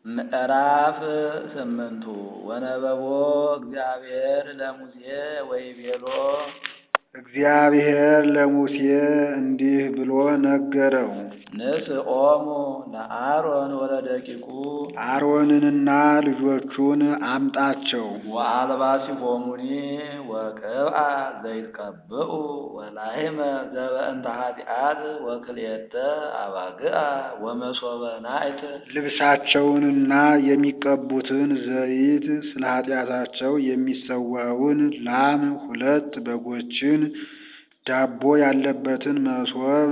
ምዕራፍ ስምንቱ ወነበቦ እግዚአብሔር ለሙሴ ወይቤሎ እግዚአብሔር ለሙሴ እንዲህ ብሎ ነገረው። ንስኦሙ ለአሮን ወለደቂቁ አሮንንና ልጆቹን አምጣቸው። ወአልባሲሆሙኒ ወቅብአ ዘይትቀብኡ ወላሕመ ዘበእንተ ኃጢአት ወክልኤተ አባግዓ ወመሶበ ናዕት ልብሳቸውንና የሚቀቡትን ዘይት ስለ ኃጢአታቸው የሚሰዋውን ላም ሁለት በጎችን ዳቦ ያለበትን መሶብ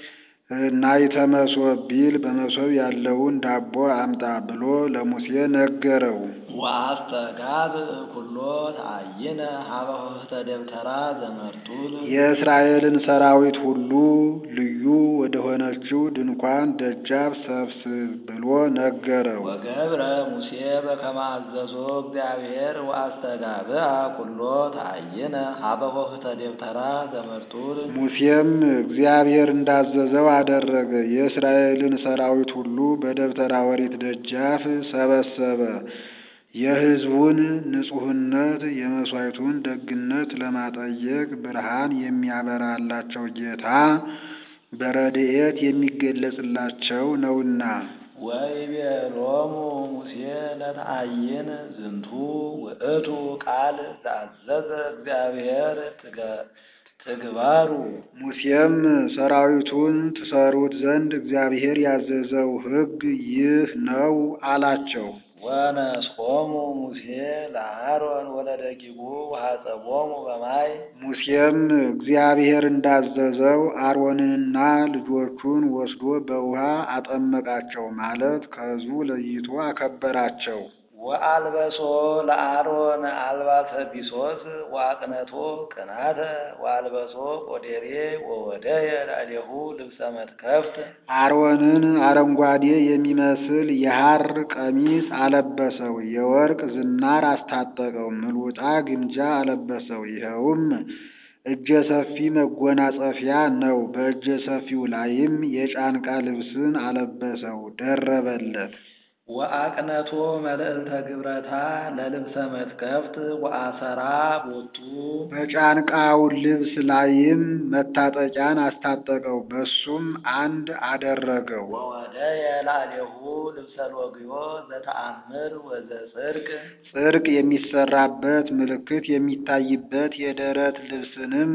ናይተ መሶብ ቢል በመሶብ ያለውን ዳቦ አምጣ ብሎ ለሙሴ ነገረው። ወአስተጋብ ኩሎ ተአይነ ሀበ ኆኅተ ደብተራ ዘመርጡል የእስራኤልን ሰራዊት ሁሉ ልዩ ወደሆነችው ድንኳን ደጃፍ ሰብስብ ብሎ ነገረው። ወገብረ ሙሴ በከመ አዘዞ እግዚአብሔር ወአስተጋብአ ኩሎ ተአይነ ሀበ ኆኅተ ደብተራ ዘመርጡል ሙሴም እግዚአብሔር እንዳዘዘው አደረገ። የእስራኤልን ሰራዊት ሁሉ በደብተራ ኦሪት ደጃፍ ሰበሰበ። የሕዝቡን ንጹሕነት የመሥዋዕቱን ደግነት ለማጠየቅ ብርሃን የሚያበራላቸው ጌታ በረድኤት የሚገለጽላቸው ነውና። ወይቤሎሙ ሙሴ ለተአይን ዝንቱ ውእቱ ቃል ዘአዘዘ እግዚአብሔር ትግባሩ ሙሴም ሰራዊቱን ትሰሩት ዘንድ እግዚአብሔር ያዘዘው ሕግ ይህ ነው አላቸው። ወነስቆሙ ሙሴ ለአሮን ወለደቂቁ ወሐጸቦሙ በማይ ሙሴም እግዚአብሔር እንዳዘዘው አሮንንና ልጆቹን ወስዶ በውሃ አጠመቃቸው ማለት ከሕዝቡ ለይቶ አከበራቸው። ወአልበሶ ለአሮን አልባሰ ቢሶስ ወአቅነቶ ቅናተ ወአልበሶ ቆዴሬ ወወደየ ላዕሌሁ ልብሰ መትከፍት አሮንን አረንጓዴ የሚመስል የሐር ቀሚስ አለበሰው፣ የወርቅ ዝናር አስታጠቀው፣ ምልውጣ ግምጃ አለበሰው። ይኸውም እጀ ሰፊ መጎናጸፊያ ነው። በእጀ ሰፊው ላይም የጫንቃ ልብስን አለበሰው፣ ደረበለት። ወአቅነቶ መልዕልተ ግብረታ ለልብሰ መትከፍት ወአሰራ ቦቱ በጫንቃው ልብስ ላይም መታጠቂያን አስታጠቀው፣ በሱም አንድ አደረገው። ወወደየ ላዕሌሁ ልብሰ ሎግዮ ዘተአምር ወዘጽድቅ ጽድቅ የሚሰራበት ምልክት የሚታይበት የደረት ልብስንም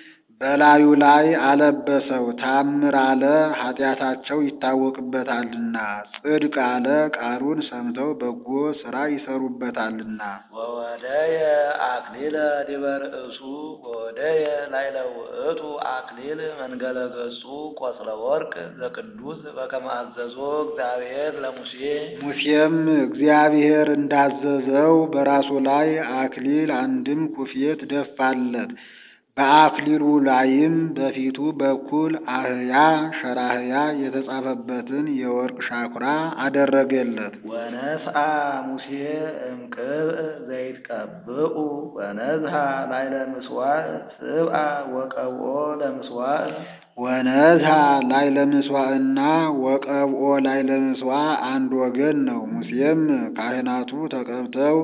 በላዩ ላይ አለበሰው። ታምር አለ ኃጢአታቸው ይታወቅበታልና፣ ጽድቅ አለ ቃሉን ሰምተው በጎ ሥራ ይሰሩበታልና። ወወደየ አክሊለ ዲበ ርእሱ ወወደየ ላዕለ ውእቱ አክሊል መንገለ ገጹ ቆጽለ ወርቅ ዘቅዱስ በከመ አዘዞ እግዚአብሔር ለሙሴ ሙሴም እግዚአብሔር እንዳዘዘው በራሱ ላይ አክሊል አንድም ኩፌት ደፋለት። በአክሊሉ ላይም በፊቱ በኩል አህያ ሸራህያ የተጻፈበትን የወርቅ ሻኩራ አደረገለት። ወነስአ ሙሴ እምቅብእ ዘይትቀብኡ ወነዝሃ ላዕለ ምጽዋዕ ስብአ ወቀብኦ ለምጽዋዕ ወነዝሃ ላዕለ ምጽዋዕና ወቀብኦ ላዕለ ምጽዋዕ አንድ ወገን ነው። ሙሴም ካህናቱ ተቀብተው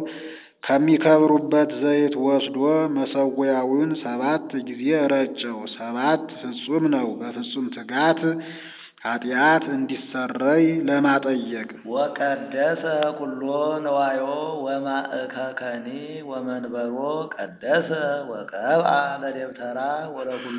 ከሚከብሩበት ዘይት ወስዶ መሰዊያውን ሰባት ጊዜ ረጨው። ሰባት ፍጹም ነው፣ በፍጹም ትጋት ኃጢአት እንዲሰረይ ለማጠየቅ። ወቀደሰ ኩሎ ነዋዮ ወማእከከኒ ወመንበሮ ቀደሰ ወቀብአ ለደብተራ ወለኩሉ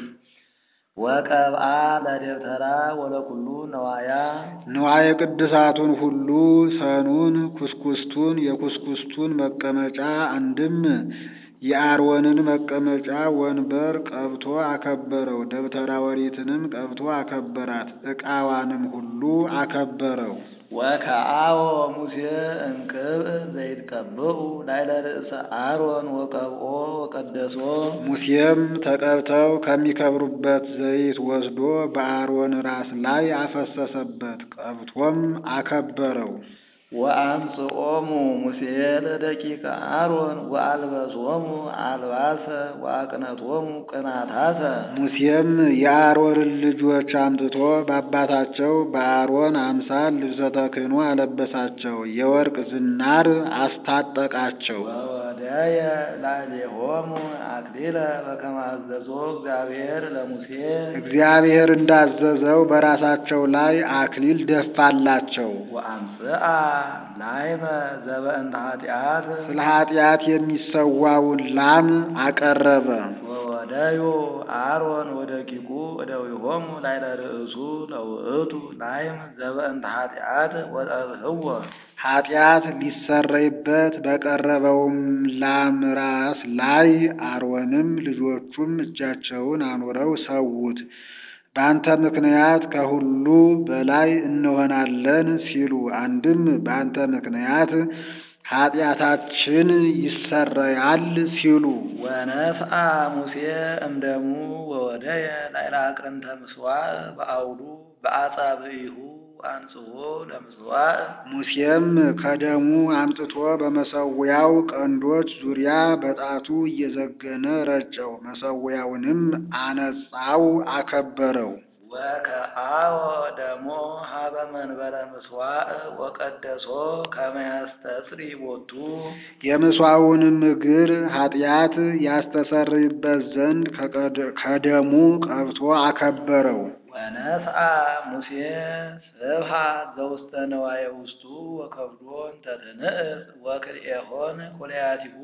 ወቀብአ ለደብተራ ወለኩሉ ነዋያ ንዋየ ቅድሳቱን ሁሉ ሰኑን፣ ኩስኩስቱን፣ የኩስኩስቱን መቀመጫ አንድም የአሮንን መቀመጫ ወንበር ቀብቶ አከበረው። ደብተራ ኦሪትንም ቀብቶ አከበራት። ዕቃዋንም ሁሉ አከበረው። ወከአዎ ሙሴ እምቅብእ ዘይትቀብኡ ላዕለ ርእሰ አሮን ወቀብኦ ወቀደሶ ሙሴም ተቀብተው ከሚከብሩበት ዘይት ወስዶ በአሮን ራስ ላይ አፈሰሰበት፣ ቀብቶም አከበረው። ወአምጽኦሙ ሙሴ ለደቂቀ አሮን ወአልበሶሙ አልባሰ ወአቅነቶሙ ቅናታተ ሙሴም የአሮንን ልጆች አምጥቶ በአባታቸው በአሮን አምሳል ልብሰ ተክህኖ አለበሳቸው፣ የወርቅ ዝናር አስታጠቃቸው። ወወደየ ላዕሌሆሙ አክሊለ በከመ አዘዞ እግዚአብሔር ለሙሴ እግዚአብሔር እንዳዘዘው በራሳቸው ላይ አክሊል ደፋላቸው። ወአምጽአ ላይመ ዘበእንተ ኃጢአት ስለ ኃጢአት የሚሰዋውን ላም አቀረበ። ወወደዩ አሮን ወደቂቁ እደዊሆሙ ላዕለ ርእሱ ለውእቱ ላይም ዘበእንተ ኃጢአት ወጠብህዎ ኃጢአት ሊሰረይበት በቀረበውም ላም ራስ ላይ አሮንም ልጆቹም እጃቸውን አኑረው ሰዉት። በአንተ ምክንያት ከሁሉ በላይ እንሆናለን ሲሉ፣ አንድም በአንተ ምክንያት ኃጢአታችን ይሰረያል ሲሉ ወነፍአ ሙሴ እምደሙ ወወደየ ላዕለ አቅርንተ ምጽዋዕ በአውዱ በአጻብዒሁ አንጽሖ ለምጽዋዕ ሙሴም ከደሙ አምጥቶ በመሰዊያው ቀንዶች ዙሪያ በጣቱ እየዘገነ ረጨው። መሰዊያውንም አነጻው፣ አከበረው። ወከአወ ደሞ ሀበ መንበረ ምጽዋዕ ወቀደሶ ከመ ያስተስሪ ቦቱ የምስዋዕውንም እግር ኃጢአት ያስተሰርይበት ዘንድ ከደሙ ቀብቶ አከበረው። ወነስአ ሙሴ ስብሐ ዘውስተ ነዋየ ውስጡ ወከብዶን ተትንእስ ወክልኤሆን ኩልያቲሁ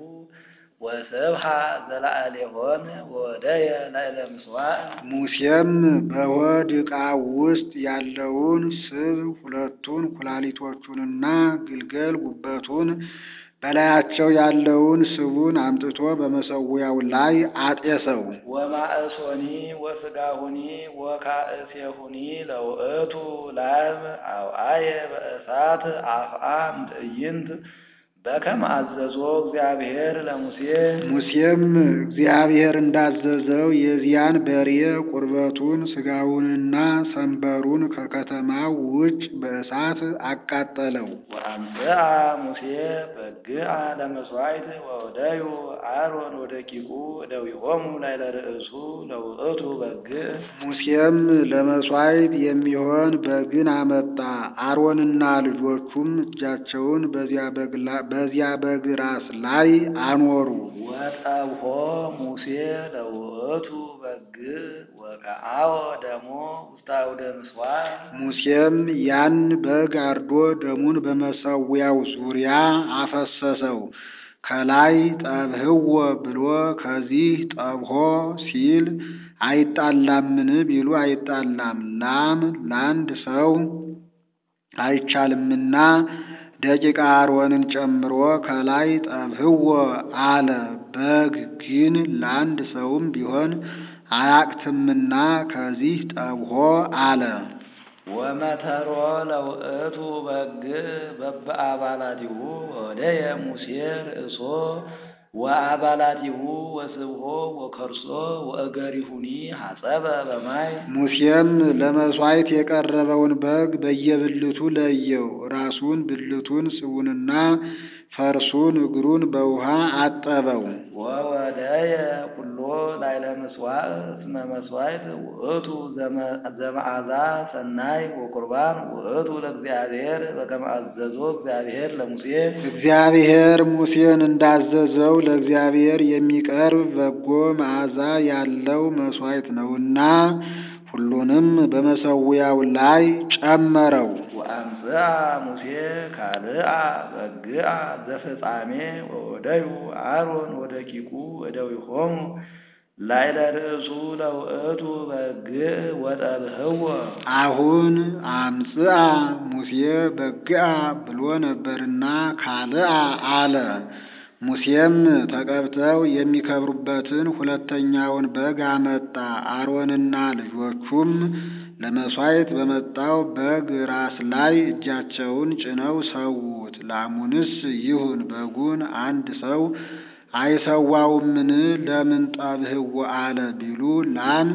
ወስብሐ ዘለዓሌሆን ወወደየ ላዕለ ምጽዋዕ ሙሴም በሆድ ዕቃ ውስጥ ያለውን ስብ ሁለቱን ኩላሊቶቹንና ግልገል ጉበቱን በላያቸው ያለውን ስቡን አምጥቶ በመሰዊያው ላይ አጤሰው። ወማእሶኒ ወስጋሁኒ ወካእሴሁኒ ለውእቱ ላም አውአየ በእሳት አፍአ እምትዕይንት በከመ አዘዞ እግዚአብሔር ለሙሴ ሙሴም እግዚአብሔር እንዳዘዘው የዚያን በሬ ቁርበቱን ስጋውንና ሰንበሩን ከከተማው ውጭ በእሳት አቃጠለው። ወአምጽአ ሙሴ በግአ ለመሥዋዕት ወወደዩ አሮን ወደቂቁ እደዊሆሙ ላዕለ ርእሱ ለውእቱ በግዕ ሙሴም ለመሥዋዕት የሚሆን በግን አመጣ። አሮንና ልጆቹም እጃቸውን በዚያ በግ ላ- በዚያ በግ ራስ ላይ አኖሩ። ወጠብሖ ሙሴ ለውእቱ በግዕ ወከአወ ደሞ ውስተ አውደ ምጽዋዕ ሙሴም ያን በግ አርዶ ደሙን በመሰዊያው ዙሪያ አፈሰሰው። ከላይ ጠብህዎ ብሎ ከዚህ ጠብሖ ሲል አይጣላምን ቢሉ አይጣላም። ላም ለአንድ ሰው አይቻልምና ደቂቀ አሮንን ጨምሮ ከላይ ጠብህዎ አለ። በግ ግን ለአንድ ሰውም ቢሆን አያቅትምና ከዚህ ጠብሖ አለ። ወመተሮ ለውእቱ በግዕ በበአባላቲሁ ወወደየ ሙሴ ርእሶ ወአባላቲሁ ወስብሖ ወከርሶ ወእገሪሁኒ ሐጸበ በማይ ሙሴም ለመሥዋዕት የቀረበውን በግ በየብልቱ ለየው። ራሱን፣ ብልቱን፣ ስቡንና ፈርሱን እግሩን በውሃ አጠበው። ወወደየ ኩሎ ላዕለ ምጽዋዕ እስመ መሥዋዕት ውእቱ ዘመ- ዘመዓዛ ሰናይ ወቁርባን ውእቱ ለእግዚአብሔር በከመ አዘዞ እግዚአብሔር ለሙሴ እግዚአብሔር ሙሴን እንዳዘዘው ለእግዚአብሔር የሚቀርብ በጎ መዓዛ ያለው መሥዋዕት ነውና ሁሉንም በመሰዊያው ላይ ጨመረው። ወአምጽአ ሙሴ ካልአ በግዓ ዘፍጻሜ ወወደዩ አሮን ወደቂቁ እደዊሆሙ ላዕለ ርእሱ ለውእቱ በግዕ ወጠብህዎ አሁን አምጽአ ሙሴ በግዓ ብሎ ነበርና ካልአ አለ። ሙሴም ተቀብተው የሚከብሩበትን ሁለተኛውን በግ አመጣ። አሮንና ልጆቹም ለመሥዋዕት በመጣው በግ ራስ ላይ እጃቸውን ጭነው ሰዉት። ላሙንስ ይሁን በጉን አንድ ሰው አይሰዋውምን? ለምን ጠብህዎ አለ ቢሉ ላም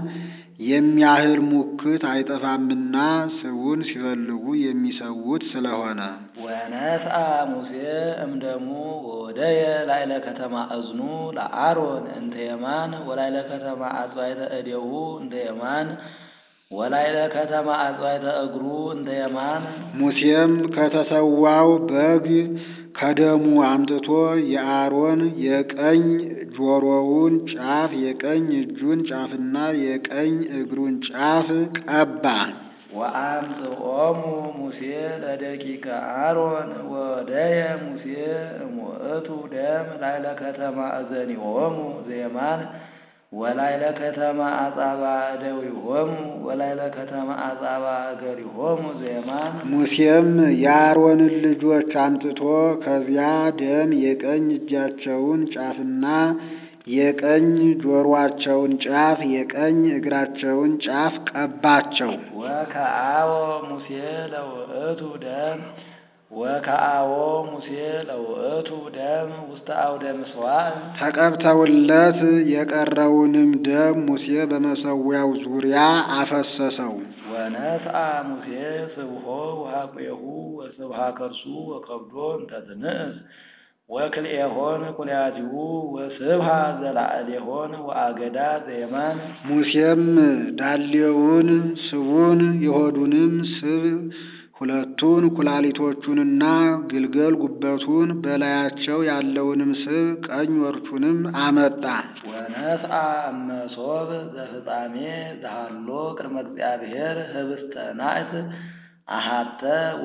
የሚያህል ሙክት አይጠፋምና ስቡን ሲፈልጉ የሚሰዉት ስለሆነ ወነስአ ሙሴ እምደሙ ወወደየ ላዕለ ከተማ እዝኑ ለአሮን እንተ የማን ወላዕለ ከተማ አጽባዕተ እዴሁ እንተ የማን ወላዕለ ከተማ አጽባዕተ እግሩ እንተ የማን ሙሴም ከተሰዋው በግ ከደሙ አምጥቶ የአሮን የቀኝ ጆሮውን ጫፍ የቀኝ እጁን ጫፍና የቀኝ እግሩን ጫፍ ቀባ። ወአምጽኦሙ ሙሴ ለደቂቀ አሮን ወወደየ ሙሴ እሙእቱ ደም ላዕለ ከተማ እዘኒሆሙ ዘየማን ወላዕለ ከተማ አጻባ እደዊሆሙ ወላዕለ ከተማ አጻባ እገሪሆሙ ዘየማን ሙሴም የአሮንን ልጆች አምጥቶ ከዚያ ደም የቀኝ እጃቸውን ጫፍና የቀኝ ጆሮአቸውን ጫፍ የቀኝ እግራቸውን ጫፍ ቀባቸው። ወከአዎ ሙሴ ለውእቱ ደም ወከአዎ ሙሴ ለውእቱ ደም ውስተ አውደ ምሥዋዕ ተቀብተውለት የቀረውንም ደም ሙሴ በመሠዊያው ዙሪያ አፈሰሰው። ወነስአ ሙሴ ስብሖ ወሐቁሁ ወስብሐ ከርሱ ወከብዶ እንተ ትንእስ ወክልኤሆን ኩልያቲሁ ወስብሐ ዘላዕሌሆን ወአገዳ ዘየማን ሙሴም ዳሌውን ስቡን የሆዱንም ስብ ሁለቱን ኩላሊቶቹንና ግልገል ጉበቱን በላያቸው ያለውንም ስብ ቀኝ ወርቹንም አመጣ። ወነስአ እመሶብ ዘፍጻሜ ዘሃሎ ቅድመ እግዚአብሔር ህብስተ ናዕት አሃተ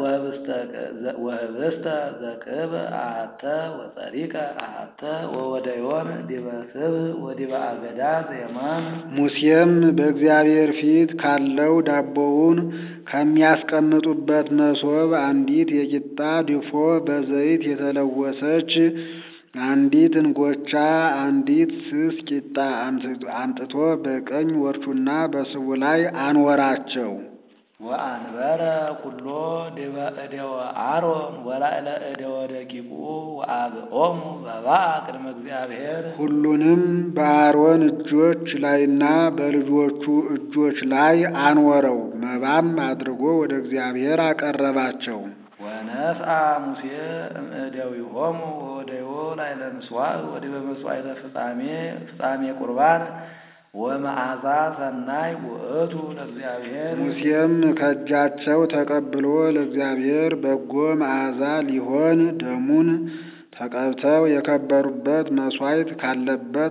ወህብስተ ዘቅብ አሃተ ወጸሪቀ አሃተ ወወደዮን ዲበ ስብህ ወዲበ አገዳ ዘየማን ሙሴም በእግዚአብሔር ፊት ካለው ዳቦውን ከሚያስቀምጡበት መሶብ አንዲት የቂጣ ድፎ በዘይት የተለወሰች አንዲት እንጎቻ አንዲት ስስ ቂጣ አምጥቶ በቀኝ ወርቹና በስቡ ላይ አንወራቸው። ወአንበረ ኩሎ ዲበ እደወ አሮን ወላዕለ እደወ ደቂቁ ወአብኦሙ በባአ ቅድመ እግዚአብሔር ሁሉንም በአሮን እጆች ላይና በልጆቹ እጆች ላይ አንወረው። መባም አድርጎ ወደ እግዚአብሔር አቀረባቸው። ወነስአ ሙሴ እምእደዊሆሙ ወወደዮ ላዕለ ምሥዋዕ ወዲበ መሥዋዕተ ፍጻሜ ፍጻሜ ቁርባን ወመዓዛ ሰናይ ውእቱ ለእግዚአብሔር ሙሴም ከእጃቸው ተቀብሎ ለእግዚአብሔር በጎ መዓዛ ሊሆን ደሙን ተቀብተው የከበሩበት መሥዋዕት ካለበት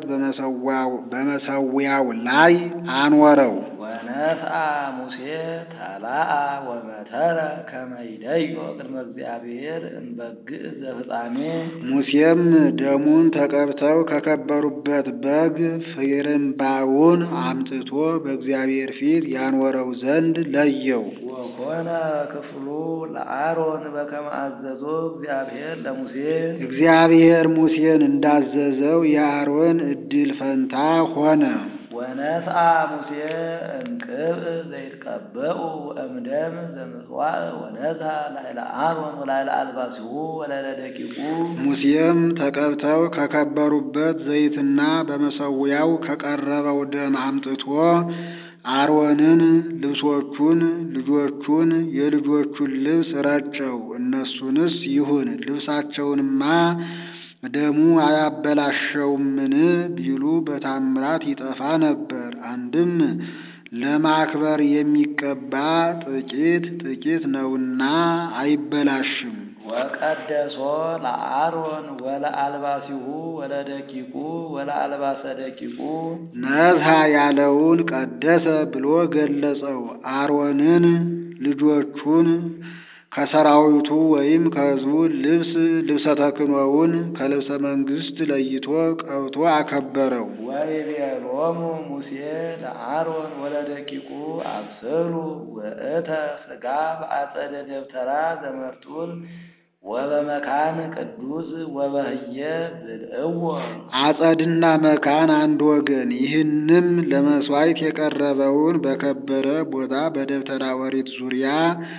በመሠዊያው ላይ አንወረው። ወነስአ ሙሴ ተላአ ወመተረ ከመ ይደዮ ቅድመ እግዚአብሔር እምበግዕ ዘፍጻሜ ሙሴም ደሙን ተቀብተው ከከበሩበት በግ ፍርምባውን አምጥቶ በእግዚአብሔር ፊት ያንወረው ዘንድ ለየው። ወኮነ ክፍሉ ለአሮን በከመ አዘዞ እግዚአብሔር ለሙሴ እግዚአብሔር ሙሴን እንዳዘዘው የአሮን ዕድል ፈንታ ሆነ። ወነስአ ሙሴ እምቅብእ ዘይትቀበኡ እምደም ዘምጽዋዕ ወነስአ ላዕለ አሮን ወላዕለ አልባሲሁ ወላዕለ ደቂቁ ሙሴም ተቀብተው ከከበሩበት ዘይትና በመሠዊያው ከቀረበው ደም አምጥቶ አሮንን፣ ልብሶቹን፣ ልጆቹን፣ የልጆቹን ልብስ ረጨው። እነሱንስ ይሁን ልብሳቸውንማ ደሙ አያበላሸውምን ቢሉ በታምራት ይጠፋ ነበር። አንድም ለማክበር የሚቀባ ጥቂት ጥቂት ነውና አይበላሽም። ወቀደሶ ለአሮን ወለአልባሲሁ ወለደቂቁ ወለአልባሰ ደቂቁ ነዝሃ ያለውን ቀደሰ ብሎ ገለጸው። አሮንን ልጆቹን ከሰራዊቱ ወይም ከሕዝቡ ልብስ ልብሰ ተክህኖውን ከልብሰ መንግሥት ለይቶ ቀብቶ አከበረው። ወይቤሎሙ ሙሴ ለአሮን ወለደቂቁ አብስሉ ውእተ ሥጋ በአጸደ ደብተራ ዘመርጡል ወበመካን ቅዱስ ወበህየ ብልዕዎ አጸድና መካን አንድ ወገን። ይህንም ለመሥዋዕት የቀረበውን በከበረ ቦታ በደብተራ ኦሪት ዙሪያ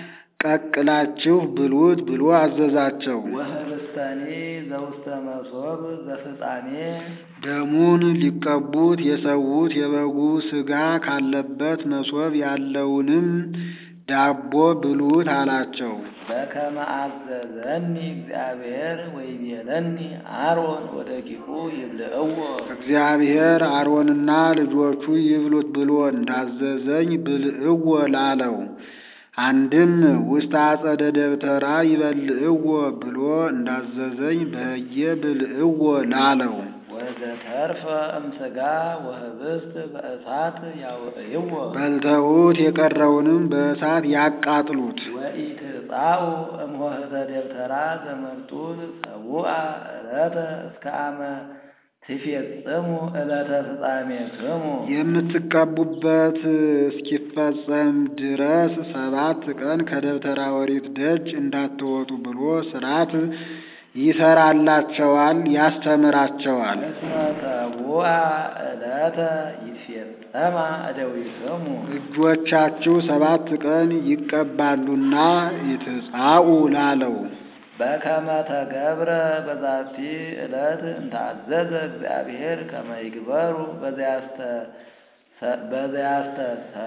ቀቅላችሁ ብሉት ብሎ አዘዛቸው። ወህብስተኒ ዘውስተ መሶብ ዘፍጻሜ ደሙን ሊቀቡት የሰዉት የበጉ ሥጋ ካለበት መሶብ ያለውንም ዳቦ ብሉት አላቸው። በከመ አዘዘኒ እግዚአብሔር ወይቤለኒ አሮን ወደቂቁ ይብልዕዎ እግዚአብሔር አሮንና ልጆቹ ይብሉት ብሎ እንዳዘዘኝ ብልዕዎ ላለው አንድም ውስተ አጸደ ደብተራ ይበልዕዎ ብሎ እንዳዘዘኝ በህየ ብልዕዎ ላለው ወዘተርፈ እምሥጋ ወህብስት በእሳት ያውዕይዎ በልተውት የቀረውንም በእሳት ያቃጥሉት። ወኢትጻኡ እምኆህተ ደብተራ ዘመርጡል ሰቡአ ዕለተ እስከ አመ ትፌጽሙ ዕለተ ፍጻሜክሙ የምትቀቡበት እስኪፈጸም ድረስ ሰባት ቀን ከደብተራ ኦሪት ደጅ እንዳትወጡ ብሎ ሥርዓት ይሰራላቸዋል፣ ያስተምራቸዋል። እስመ ሰቡአ ዕለተ ይትፌጸማ እደዊክሙ እጆቻችሁ ሰባት ቀን ይቀባሉና ይትጻኡ ላለው በከመ ተገብረ በዛቲ ዕለት እንታዘዘ እግዚአብሔር ከመ ይግበሩ በዚያስተ በዚያስተ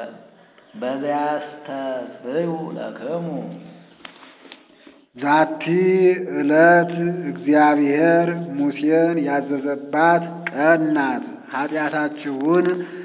በዚያስተስብዩ ለክሙ ዛቲ ዕለት እግዚአብሔር ሙሴን ያዘዘባት ቀን ናት። ኃጢአታችሁን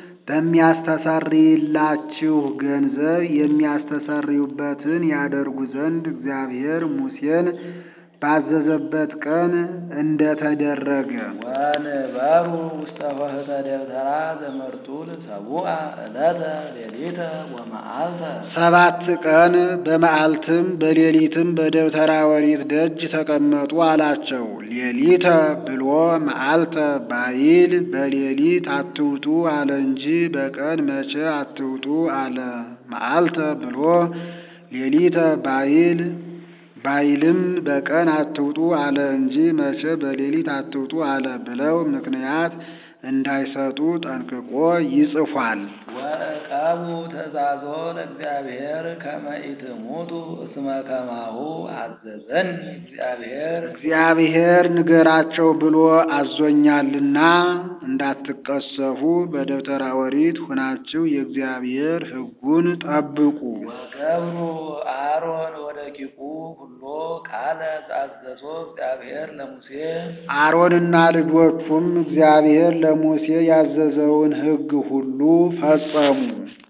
በሚያስተሰርይላችሁ ገንዘብ የሚያስተሰርዩበትን ያደርጉ ዘንድ እግዚአብሔር ሙሴን ባዘዘበት ቀን እንደተደረገ ወንበሩ ውስተ ኆህተ ደብተራ ዘመርጡል ሰቡአ ዕለተ ሌሊተ ወመዓልተ ሰባት ቀን በመዓልትም በሌሊትም በደብተራ ኦሪት ደጅ ተቀመጡ አላቸው። ሌሊተ ብሎ መዓልተ ባይል በሌሊት አትውጡ አለ እንጂ በቀን መቼ አትውጡ አለ። መዓልተ ብሎ ሌሊተ ባይል ባይልም በቀን አትውጡ አለ እንጂ መቼ በሌሊት አትውጡ አለ ብለው ምክንያት እንዳይሰጡ ጠንቅቆ ይጽፏል። ወዕቀቡ ትእዛዞ ለእግዚአብሔር ከመ ኢትሙቱ እስመ ከማሁ አዘዘኒ እግዚአብሔር እግዚአብሔር ንገራቸው ብሎ አዞኛልና እንዳትቀሰፉ በደብተራ ኦሪት ሁናችሁ የእግዚአብሔር ሕጉን ጠብቁ። ወገብሩ አሮን ወደቂቁ ሁሎ ቃለ ዘአዘዞ እግዚአብሔር ለሙሴ አሮንና ልጆቹም እግዚአብሔር ለሙሴ ያዘዘውን ሕግ ሁሉ ፈጸሙ።